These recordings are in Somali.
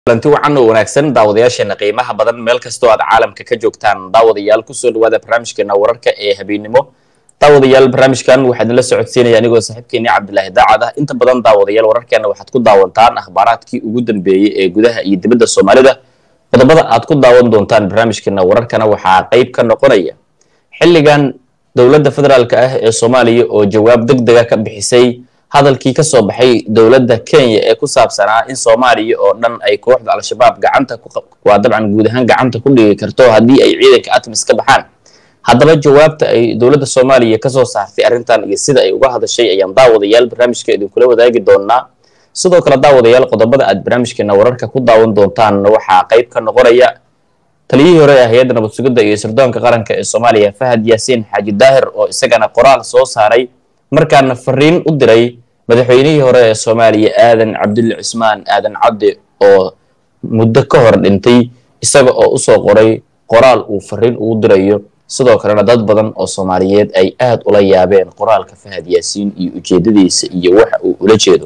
kulanti wacan oo wanaagsan daawadayaasheena qiimaha badan meel kastoo aad caalamka ka joogtaan daawadayaal kusoo dhawaada barnaamijkeena wararka ee habeennimo daawadayaal barnaamijkan waxaa idinla socodsiinaya anigoo saaxiibkeeni cabdilaahi daacad ah inta badan daawadayaal wararkeena waxaad ku daawantaan akhbaaraadkii ugu dambeeyey ee gudaha iyo dibadda soomaalida qodobada aad ku daawan doontaan barnaamijkeena wararkana waxaa qayb ka noqonaya xilligan dowladda federaalk ah ee soomaaliya oo jawaab deg dega ka bixisay hadalkii ka soo baxay dowladda kenya ee ku saabsanaa in soomaaliya oo dhan ay kooxda al-shabaab gacanta waa dabcan guud ahaan gacanta ku dhigi karto haddii ay ciidanka atmis ka baxaan haddaba jawaabta ay dowladda soomaaliya kasoo saartay arrintan iyo sida ay uga hadashay ayaan daawadayaal barnaamijka idinkula wadaagi doonaa sidoo kale daawadayaal qodobada aad barnaamijkeena wararka ku daawan doontaan waxaa qayb ka noqonaya taliyihii hore ee hay-adda nabad sugidda iyo sirdoonka qaranka ee soomaaliya fahad yaasiin xaaji daahir oo isagana qoraal soo saaray markaana fariin u diray madaxweynihii hore ee soomaaliya aadan cabdulle cismaan aadan cabdi oo muddo ka hor dhintay isaga oo usoo qoray qoraal uu fariin ugu dirayo sidoo kalena dad badan oo soomaaliyeed ay aad ula yaabeen qoraalka fahad yaasiin iyo ujeedadiisa iyo waxa uu ula jeedo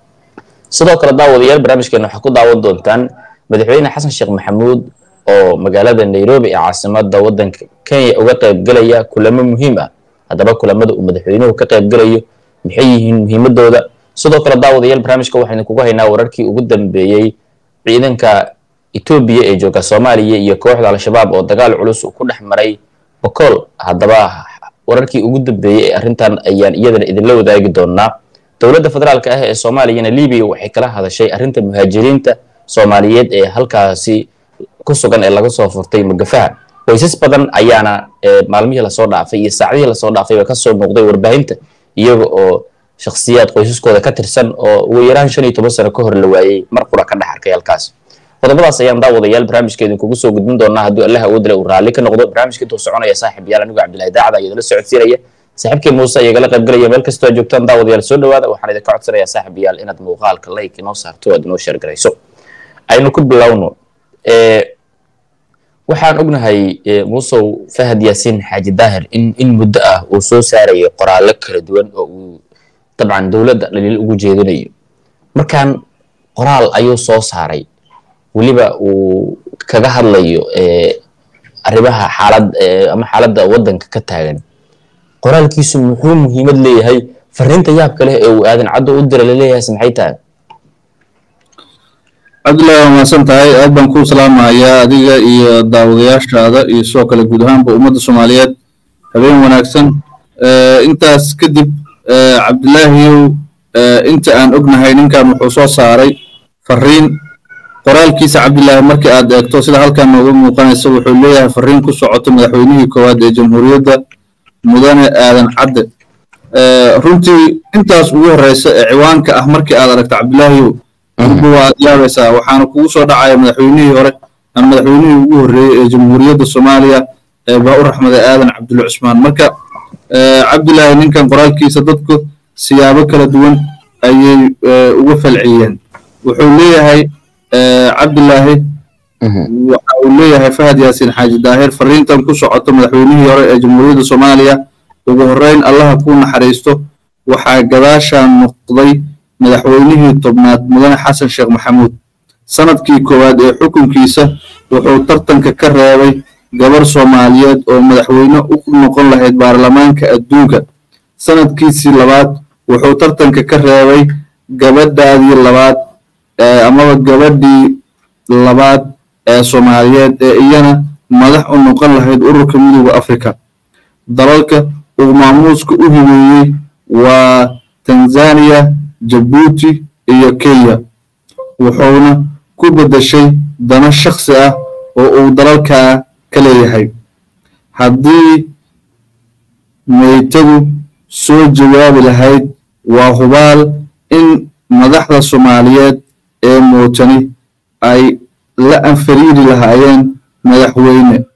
sidoo kale daawadayaal barnaamijkeena waxaa ku daawan doontaan madaxweyne xasan sheekh maxamuud oo magaalada nairobi ee caasimada waddanka kenya uga qaybgelaya kulamo muhiim ah haddaba kulamada uu madaxweynuhu ka qaybgelayo maxay yihiin muhiimadooda sidoo kale daawadayaal barnaamijka waxaynu kuga haynaa wararkii ugu dambeeyey ciidanka etoobiya ee jooga soomaaliya iyo kooxda al-shabaab oo dagaal culus uu ku dhex maray bokool haddaba wararkii ugu dambeeyey ee arrintan ayaan iyadana idinla wadaagi doonaa dowladda federaalk ah ee soomaaliyana libiya waxay kala hadashay arrinta muhaajiriinta soomaaliyeed ee halkaasi ku sugan ee laga soo furtay mugafaha qoysas badan ayaana maalmihii lasoo dhaafay iyo saacdihii lasoo dhaafayba kasoo muuqday warbaahinta iyaga oo shakhsiyaad qoysaskooda ka tirsan oo ugu yaraan shan iyo toban sano ka hor la waayey mar qura ka dhex arkay halkaas qodobadaas ayaan daawadayaal barnaamijka idinkugu soo gudbin doonaa hadduu allah awoodle uu raalli ka noqdo barnaamijka intuu soconaya saaxib yaal anigu cabdillahi daacada ayaa idinla socodsiinaya saaxiibkii muuse iyagala qaybgalaya meel kastoo aad joogtaan daawadayaal soo dhawaada waxaan idinka codsanayaa saaxib yaal inaad muuqaalka like inoo saarto o aad inoo sheergarayso aynu ku bilowno waxaan ognahay muusow fahad yaasiin xaaji daahir in in muddo ah uu soo saarayay qoraallo kala duwan oo uu dabcan dowladda dhaliil ugu jeedinayo markaan qoraal ayuu soo saaray weliba uu kaga hadlayo arrimaha xaalad ama xaaladda waddanka ka taagan qoraalkiisu muxuu muhiimad leeyahay fariinta yaabka leh ee uu aadan caddo u dira laleeyahays maxay tahay cabdullahi waa mahadsan tahay aad baan kuu salaamahayaa adiga iyo daawadayaashaada iyo sidoo kale guud ahaanba ummadda soomaaliyeed habeen wanaagsan intaas kadib cabdilaahiyow inta aan ognahay ninkan wuxuu soo saaray fariin qoraalkiisa cabdilaahi markii aad eegto sida halkan nooga muuqanaysa wuxuu leeyahay fariin ku socoto madaxweynihii koowaad ee jamhuuriyadda mudane aadan cadde runtii intaas ugu horreysa ee ciwaanka ah markii aad aragto cabdilaahiyow ugu waad yaabaysaa waxaana kugu soo dhacaya madaxweynihii hore ama madaxweynihii ugu horreeyey ee jamhuuriyadda soomaaliya ee baa u raxmaday aadan cabdulle cusmaan marka cabdilaahi ninkan qoraalkiisa dadku siyaabo kala duwan ayay uga falciyeen wuxuu leeyahay cabdilaahi waxa uu leeyahay fahad yaasiin xaaji daahir fariintan ku socoto madaxweynihii hore ee jamhuuriyadda soomaaliya ugu horreyn allaha kuu naxariisto waxaa gadaashaan noqday madaxweynihii tobnaad mudane xasan sheekh maxamuud sanadkii koowaad ee xukunkiisa wuxuu tartanka ka reebay gabar soomaaliyeed oo madaxweyne u noqon lahayd baarlamaanka adduunka sanadkiisii labaad wuxuu tartanka ka reebay gabadhaadii labaad amaba gabadhii labaad ee soomaaliyeed ee iyana madax u noqon lahayd ururka midooda afrika dalalka uu maamuuska u hibeeyey waa tanzaniya jabuuti iyo kenya wuxuuna ku beddeshay dano shakhsi ah oo uu dalalkaa ka leeyahay haddii meytadu soo jawaabi lahayd waa hubaal in madaxda soomaaliyeed ee muutani ay la anfariiri lahaayeen madaxweyne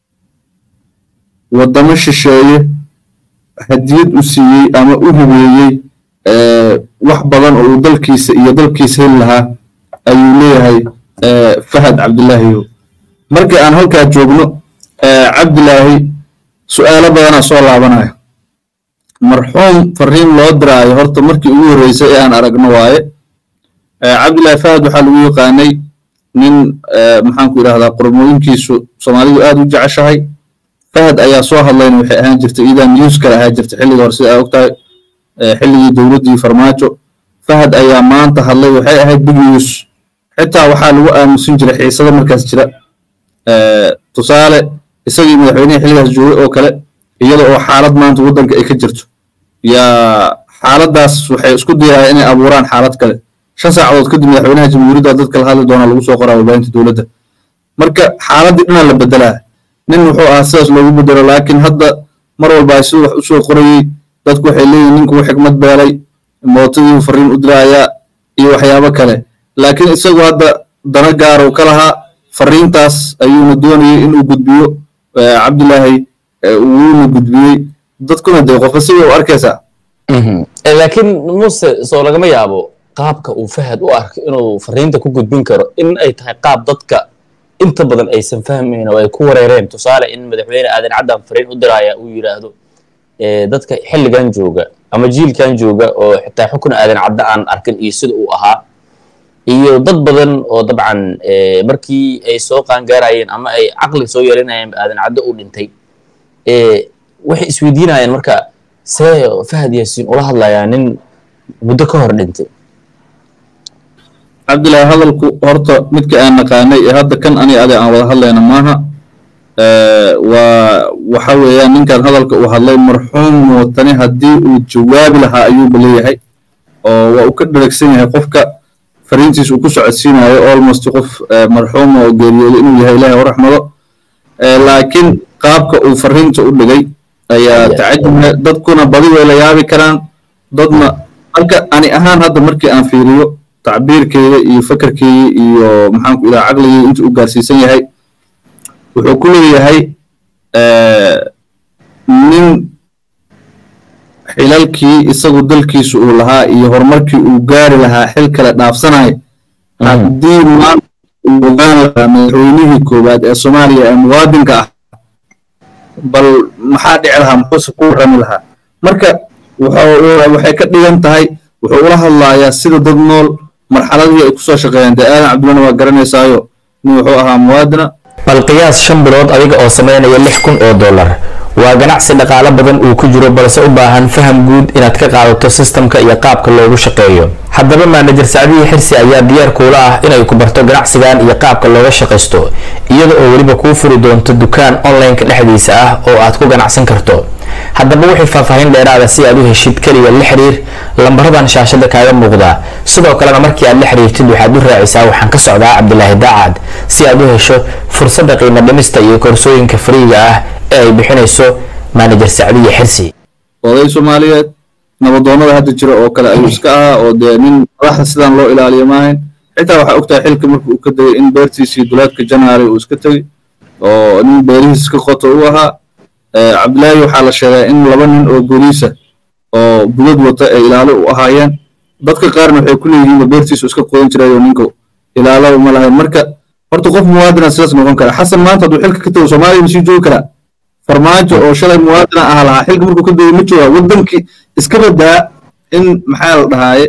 waddamo shisheeye hadiyad u siiyey ama u hibeeyey wax badan oo uu dalkiisa iyo dalkiisa heli lahaa ayuu leeyahay fahad cabdilaahiyo markii aan halkaa joogno cabdilaahi su'aalo badanaa soo laabanaya marxuum fariin loo diraayo horta markii ugu horreysay ee aan aragno waaye cabdilaahi fahad waxaa lagu yaqaanay nin maxaanku idhahdaa qormooyinkiisu soomaalidu aad u jeceshahay fahad ayaa soo hadlayna waxay ahaan jirtay iidaa news kale ahaan jirtay xilliga hore sida aa ogtahay xilligii dowladdii farmaajo fahad ayaa maanta hadlay waxay ahayd big news xitaa waxaa lagu aamusin jiray xiisada markaas jira tusaale isagii madaxweynihii xilligaas joogay oo kale iyada oo xaalad maanta waddanka ay ka jirto yaa xaaladdaas waxay isku dayayaan inay abuuraan xaalad kale shan saacadood kadib madaxweynaha jamhuuriyadda dadka la hadli doonaa lagu soo qoraa warbaahinta dowladda marka xaaladdii dhanaa la bedelaa nin wuxuu ahaa sidaas loogu bedelo laakiin hadda mar walba ay siduu wax u soo qorayey dadku waxay leeyihin ninkuu xikmad beelay mootadii fariin u diraayaa iyo waxyaabo kale laakiin isagu hadda dana gaarow ka lahaa fariintaas ayuuna doonayay inuu gudbiyo cabdilaahi wuuna gudbiyey dadkuna dee qofka siday u arkaysaa laakiin muse soo lagama yaabo qaabka uu fahad u arko inuu fariinta ku gudbin karo in ay tahay qaab dadka inta badan aysan fahmayn oo ay ku wareereen tusaale in madaxweyne aadan caddan fariin u diraaya uu yidhaahdo dadka xilligan jooga ama jiilkan jooga oo xitaa xukun aadan cadda aan arkin iyo sida uu ahaa iyo dad badan oo dabcan markii ay soo qaangaarayeen ama ay caqli soo yeelinayeen aadan caddo uu dhintay waxay isweydiinayaan marka see fahad yaasiin ula hadlayaa nin muddo ka hor dhintay cabdilaahi hadalku horta midka aan naqaanay ee hadda kan ani ade aan wada hadlayna maaha waa waxa weeyaan ninkan hadalka uu hadlay marxuum watani haddii uu jawaabi lahaa ayuuba leeyahay oo waa uu ka dheregsan yahay qofka fariintiis uu ku socodsiinayo almost qof marxuuma oo geeriyooday inuu yahay ilaahay u raxmado laakiin qaabka uu fariinta u dhigay ayaa tacajubna dadkuna badi way la yaabi karaan dadna marka ani ahaan hadda markii aan fiiriyo tacbiirkeeda iyo fakarkeeda iyo maxaanku idaha caqligii intuu u gaarsiisan yahay wuxuu ku leeyahay nin xilalkii isagu dalkiisu uu lahaa iyo horumarkii uu gaari lahaa xil kale dhaafsanaya haddii maanta uu ogaan lahaa madaxweynihii koowaad ee soomaaliya ee muwaadinka ah bal maxaa dhici lahaa muxuuse ku warrami lahaa marka waxay ka dhigan tahay wuxuu ula hadlayaa sida dad nool marxaladii ay kusoo shaqeeyeen dee aadan cabdillana waa garanaysaayo nin wuxuu ahaa muwaadina bal qiyaas shan bilood adiga oo samaynaya lix kun oo dollar waa ganacsi dhaqaalo badan uu ku jiro balse u baahan faham guud inaad ka qaadato sistamka iyo qaabka loogu shaqeeyo haddaba maanajer sacdiyi xirsi ayaa diyaar kuula ah inay ku barto ganacsigan iyo qaabka looga shaqaysto iyada oo weliba kuu furi doonto dukaan online-ka dhexdiisa ah oo aad ku ganacsan karto haddaba wixii faahfaahin dheeraada si aad u heshid keliya la xiriir lambaradan shaashada kaaga muuqda sidoo kalena markii aad la xiriirtid waxaad u raacisaa waxaan ka socdaa cabdilaahi daacad si aad u hesho fursadda qiimo dhimista iyo koorsooyinka fariiga ah ee ay bixinayso maanajer sacdiye xirsi oday soomaaliyeed nabadoonnada hadda jira oo kale ayuu iska ahaa oo dee nin madaxda sidaan loo ilaaliyo maahayn xitaa waxaa ogtahay xilka marka uu ka degay in beertiisii dulaadka janaary uu iska tegey oo nin beerihiis iska qoto u ahaa cabdilaahi waxaa la sheegaa in laba nin oo booliisa oo budad wata ay ilaalo u ahaayeen dadka qaarna waxay ku leeyihiinba beertiisu iska qodan jirayoo ninka ilaalo uma lahayn marka horta qof muwaadina sidaas noqon kara xasan maanta hadduu xilka ka tago soomaaliya masii joogi karaa farmaajo oo shalay muwaadina aha lahaa xilka markuu ka degay ma joogaa waddankii iska badaa in maxaa la dhahaaye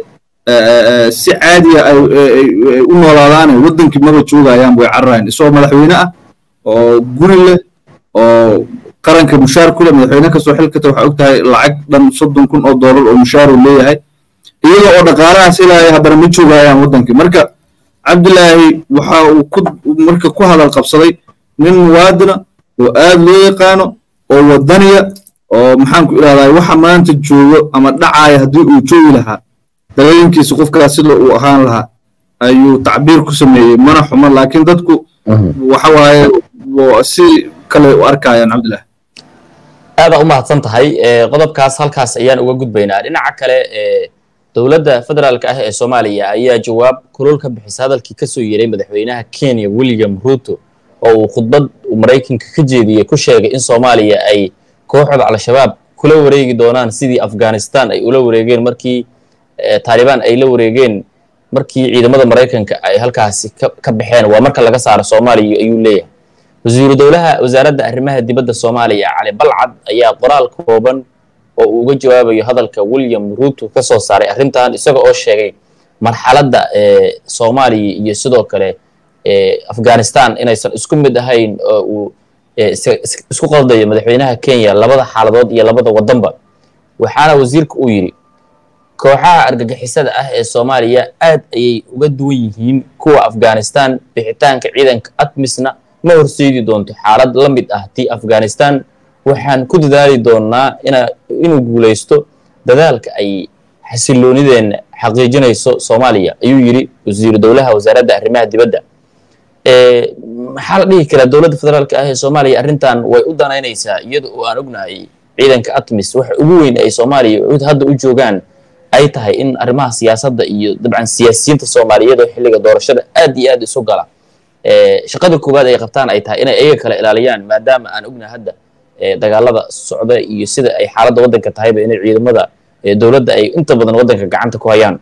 si caadiya ay u noolaadaane waddankii maba joogayaan way cararayan isagoo madaxweyne ah oo guri leh oo qaranka mushaar ku leh madaxweyne kastoo xil ka taga waxaa og tahay lacag dhan soddon kun oo doolar oo mushaar uu leeyahay iyaga oo dhaqaalahaas ilaaya haddana ma joogayaan waddankii marka cabdilaahi waxa uu ku marka ku hadal qabsaday nin muwaadina oo aad loo yaqaano oo waddaniya oo maxaanku idhahdaa waxa maanta joogo ama dhacaaya haddii uu joogi lahaa dagooyinkiisa qofkaas sida uu ahaan lahaa ayuu tacbiir ku sameeyey mana xumo laakiin dadku waxa waaye si kale u arkayaan cabdilaahi aada u mahadsan tahay qodobkaas halkaas ayaan uga gudbaynaa dhinaca kale dowladda federaalka ah ee soomaaliya ayaa jawaab kulul ka bixisa hadalkii kasoo yeeray madaxweynaha kenya william ruto oo uu khudbad maraykanka ka jeediyey ku sheegay in soomaaliya ay kooxda al-shabaab kula wareegi doonaan sidii afghanistan ay ula wareegeen markii taalibaan ay la wareegeen markii ciidamada maraykanka ay halkaasi ka baxeen waa marka laga saaro soomaaliya ayuu leeyahay wasiiru dowlaha wasaaradda arrimaha dibadda soomaaliya cali balcad ayaa qoraal kooban oo uu uga jawaabayo hadalka william ruto ka soo saaray arrintan isaga oo sheegay marxaladda soomaaliya iyo sidoo kale afghanistan inaysan isku mid ahayn oo uu isku qaldayo madaxweynaha kenya labada xaaladood iyo labada wadanba waxaana wasiirka uu yidhi kooxaha argagixisada ah ee soomaaliya aad ayay uga duwan yihiin kuwa afghanistan bixitaanka ciidanka atmisna ma horseedi doonto xaalad la mid ah tii afghanistan waxaan ku dadaali doonaa inuu guulaysto dadaalka ay xasiloonideenna xaqiijinayso soomaaliya ayuu yidhi wasiiru dowlaha wasaaradda arrimaha dibadda maxaa la dhihi karaa dowladda federaalka ah ee soomaaliya arrintan way u danaynaysaa iyada oo aan ognahay ciidanka atmis waxa ugu weyn ay soomaaliya hadda u joogaan ay tahay in arrimaha siyaasadda iyo dabcan siyaasiyiinta soomaaliyeed oo xilliga doorashada aad iyo aad isu gala shaqada koowaad ay qabtaan ay tahay inay iyaga kala ilaaliyaan maadaama aan ognahay hadda dagaalada socda iyo sida ay xaaladda waddanka tahayba inay ciidamada dowladda ay inta badan waddanka gacanta ku hayaan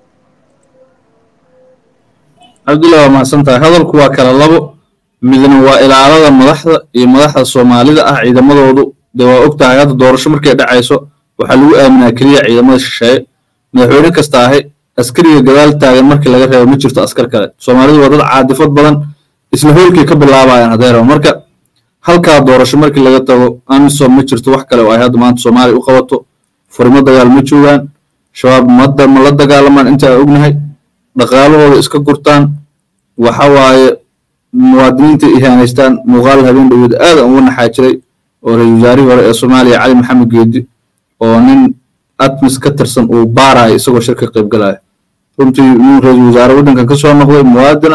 cabdullah waa mahadsan tahay hadalku waa kala labo midna waa ilaalada madaxda iyo madaxda soomaalida ah ciidamadoodu dee waa og tahay hadda doorasho markay dhacayso waxaa lagu aaminaa keliya ciidamada shisheeye madaxweyne kasta ahi askariga gadaal taagan markii laga reebo ma jirto askar kale soomaalidu waa dad caadifad badan isla hoolkay ka bilaabayaan haddee rabo marka halkaa doorasho markii laga tago amisom ma jirto wax kale oo ay hadda maanta soomaaliya u qabato furimo dagaal ma joogaan shabaab madda ma la dagaalamaan inta aan ognahay dhaqaalahooda iska gurtaan waxa waaye muwaadiniinta ihaanaystaan muuqaal habeen dhaweed aad aan uga naxaa jiray oo ra-isul wasaarihii hore ee soomaaliya cali maxamed geedi oo nin atmis ka tirsan uu baarayo isagoo shir ka qaybgalaya runtii nin ra-isul wasaare waddankan ka soo noqday muwaadina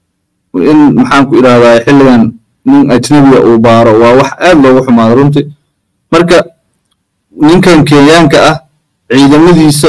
in maxaan ku idhahdaa xilligan nin ajnabiga uu baaro waa wax aad loogu xumaado runtii marka ninkan kenyaanka ah ciidamadiisa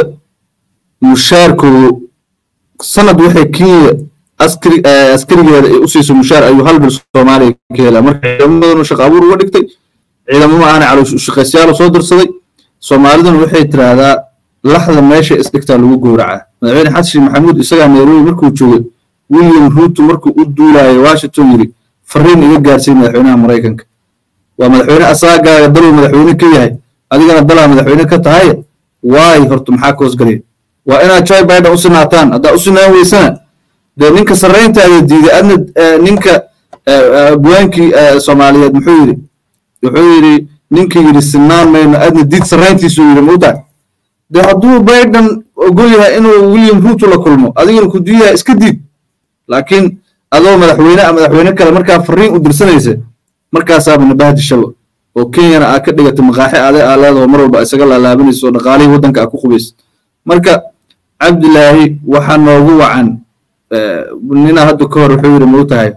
mushaarkoodu sanad waxay kenya askari askarigeeda ay u siiso mushaar ayuu hal bil soomaaliya ka helaa marka ciidamadanu shaqo abuur uga dhigtay ciidamo ma aana caloosh shaqaystayaal soo dirsaday soomaaliduna waxay tiraahdaa laxda meesha isdhigtaa lagu gowracaa madaxweyne xasan sheekh maxamuud isagaa nairobi markuu joogay william ruuto markuu u duulayo washington yidhi fariin iga gaarsiiy madaxweynaha maraykanka waa madaxweyne asaagaaga daluu madaxweyne ka yahay adigana dalaa madaxweyne ka tahay waay horta maxaa ka hoosgalaya waa inaad joy biden u sinaataan haddaa u sinaan weysana dee ninka sarrayntaada diiday adna ninka buwaankii soomaaliyeed muxuu yidhi wuxuu yidhi ninka yidhi sinaan mayno adna diid sarrayntiisuu yidhi mautaa dee hadduu biden ogol yahay inuu william ruuto la kulmo adigana ku diiyaha iska diid laakiin adoo madaxweyne a madaxweyne kale markaa fariin u dirsanaysa markaasaaba nabahdi shabo oo kenyana aa ka dhigatay maqaaxi ade aa leedaho mar walba isaga laalaabanayso dhaqaalihii waddanka aa ku qubaysa marka cabdilaahi waxaa noogu wacan nina hadda ka hor wuxuu yidhi mau tahay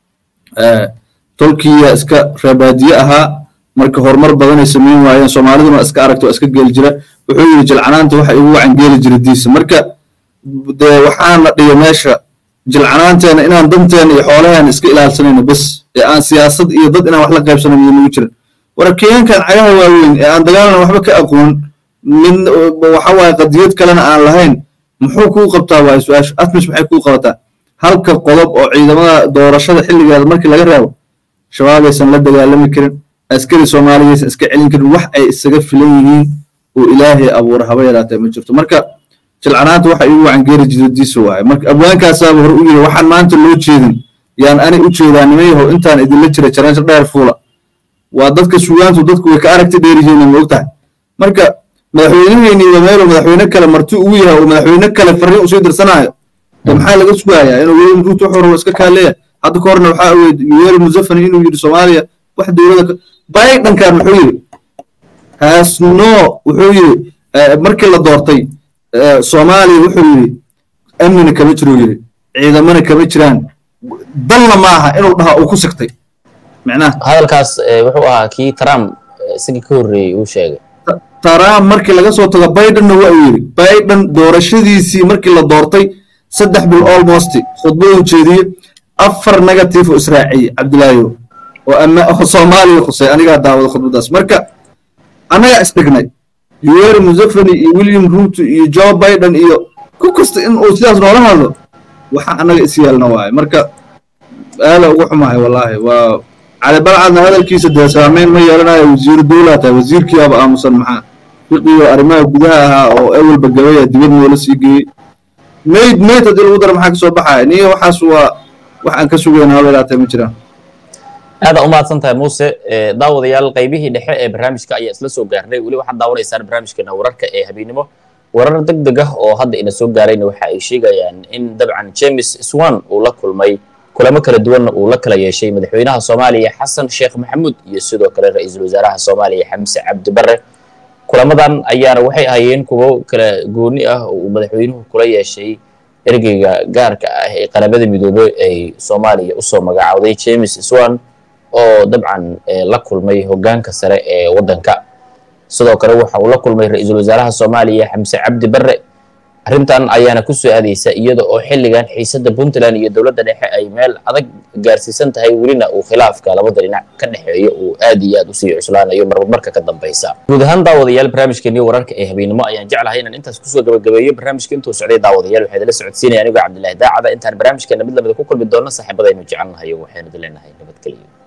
tolkiya iska reebaadiye ahaa marka horumar badanay samayn waayeen soomaaliduna iska aragta waa iska geeli jira wuxuu yidhi jilcanaanta waxa igu wacan geeli jira diisa marka dee waxaana dhiga meesha jilcanaanteena inaan danteena iyo xoolaheena iska ilaalsanayno bes ee aan siyaasad iyo dad inaan wax la qaybsanayn iyo nagu jiran wara kenyankan cagaha waaweyn ee aan dagaalna waxba ka aqoon mid waxa waaye qadiyad kalena aan lahayn muxuu kuu qabtaa waaye su-aasha atmis maxay kuu qabataa halka qodob oo ciidamada doorashada xilligeeda markii laga reebo shabaabaysan la dagaalami karin askari soomaaliyaysan iska celin karin wax ay isaga filan yihiin oo ilaahay abuura haba yaraatee ma jirto marka jilcanaanta waxa igu wacan geeri jidadiisa waaye marka abwaankaasaaba hore u yiri waxaan maanta loo jeedin yaan ani u jeedaa nimayahow intaan idinla jira jaraanjo dheer fuula waa dadka sugaantu dadku way ka aragti dheer yihiin ma ogtahay marka madaxweyneheyni waa meeluu madaxweyne kale marti ugu yahay oo madaxweyne kale fariin usii dirsanaayo de maxaa laga sugayaa inuu william ruuto wuxuu rabo iska kaaleeya hadda ka horna waxaa ogeyd yuweri musafani inuu yidhi soomaaliya wax dowlada bidenkan muxuu yidhi hasno wuxuu yidhi markii la doortay soomaaliya wuxuu yidhi amnina kama jiruu yidhi ciidamana kama jiraan dalna maaha inuu dhaha uu ku sigtay micnaha hadalkaas wuxuu ahaa kii trump isagii ka horreeyey uu sheegay trump markii laga soo tago bidenna waa uu yidhi biden doorashadiisii markii la doortay saddex bil almost khudbaduu jeediyey afar negative oo israaciyey cabdilaayo oo soomaaliya khusay anigaa daawada khudbadaas marka annagaa isdhignay yuweri musafani iyo william ruuto iyo joe biden iyo ku kasta in uu sidaas noola hadlo waxa annaga is yeelna waaye marka aada ugu xumahay wallaahi waa cali balcadna hadalkiisa dee saameyn ma yeelanayo wasiiru dowlaa tahay wasiirkiiaba aamusan maxaa fiqiyo arrimaha gudaha ahaa oo ewelba gabaya dibad noola sii geeyey mayd mayd haddii lagu daro maxaa ka soo baxaya niyo waxaas waa wax aan ka sugayna haba ilaatay ma jiraan aada umahadsan tahay muuse daawadayaal qaybihii dhexe ee barnaamijka ayaa isla soo gaarnay weli waxaad daawanaysaan barnaamijkeena wararka ee habeennimo warar deg deg ah oo hadda ina soo gaarayna waxa ay sheegayaan in dabcan james swan uu la kulmay kulamo kala duwanna uu la kala yeeshay madaxweynaha soomaaliya xasan sheekh maxamuud iyo sidoo kale ra-iisul wasaaraha soomaaliya xamse cabdi barre kulamadan ayaana waxay ahayeen kuwo kala gooni ah oo uu madaxweynuhu kula yeeshay ergeyga gaarka ah ee qaramada midoobey ay soomaaliya usoo magacaawday james swan oo dabcan la kulmay hoggaanka sare ee waddanka sidoo kale waxa uu la kulmay ra-iisul wasaaraha soomaaliya xamse cabdi barre arrintan ayaana ku soo aadaysa iyada oo xilligan xiisadda puntland iyo dowladda dhexe ay meel adag gaarsiisan tahay welina uu khilaafka labada dhinac ka dhexeeya uu aad iyo aad usii cuslaanayo marba marka ka dambaysa guud ahaan daawadayaal barnaamijkeennii wararka ee habeennimo ayaan jeclahay inaan intaas kusoo gabagabeeyo barnaamijka intuu socday daawadayaal waxaa idinla socodsiinaya anigoo cabdillahi daacada intaan barnaamijkeena mid lamida ku kulmi doona saaxiibadaynu jecelnahay waxaynu idin leenahay nabadgelyo